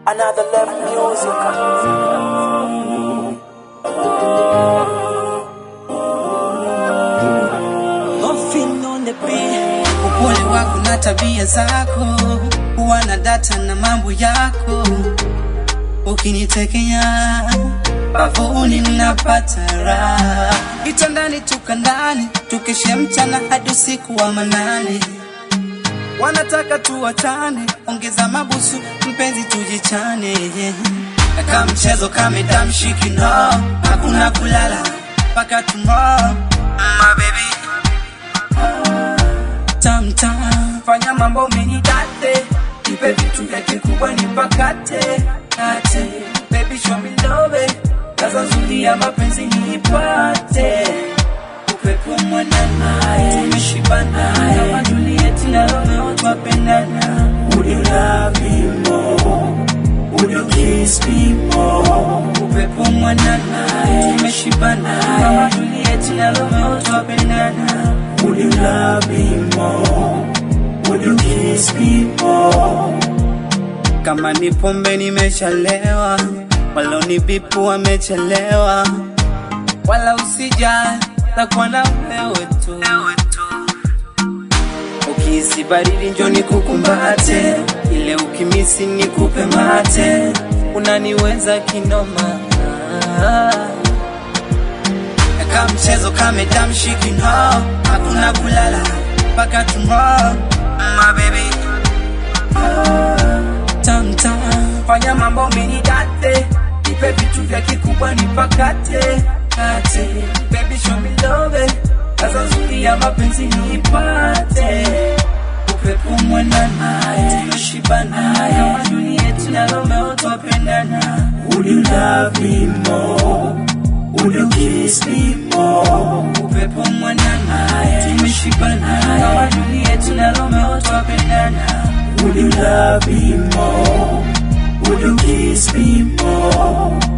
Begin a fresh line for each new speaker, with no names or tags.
Another level music.
Muffin on the beat. Upole wako na tabia zako, huwa na data na mambo yako, ukinitekenya bavuni napata raha, kitandani tukandani, tukeshe mchana hadi usiku wa manane wanataka tuwachane, ongeza mabusu mpenzi, tujichane kaka mchezo kamedamshiki no, hakuna kulala mpaka tomorrow my baby tam tam, fanya mambo umenidate, nipe vitu vya kikubwa nipakate kate, baby show me love, kaza nzuri ya mapenzi nipate upepo mwanana tumeshibana kama Juliet na Romeo twapendana Would you love me more? Would you kiss me more? Upepo mwanana tumeshibana kama Juliet na Romeo twapendana Would you love me more? Would you kiss me more? Kama ni pombe nimeshalewa, walonibipu wamechelewa wala usijali, takuwa na wewe tu. Ukihisi baridi njo nikukumbate, ile ukimisi nikupe mate, unaniweza kinoma Kaka mchezo kamedamshiki no, hakuna kulala mpaka tomorrow my baby tam tam, fanya mambo umenidate, nipe vitu vya kikubwa nipakate kate, baby show me love, kaza nzuri ya mapenzi nipate, upepo mwanana tumeshibana, kama Juliet na Romeo twapendana. Would you love me more? Would you kiss me more? Upepo mwanana tumeshibana, kama Juliet na Romeo twapendana. Would you love me more? Would you kiss me more?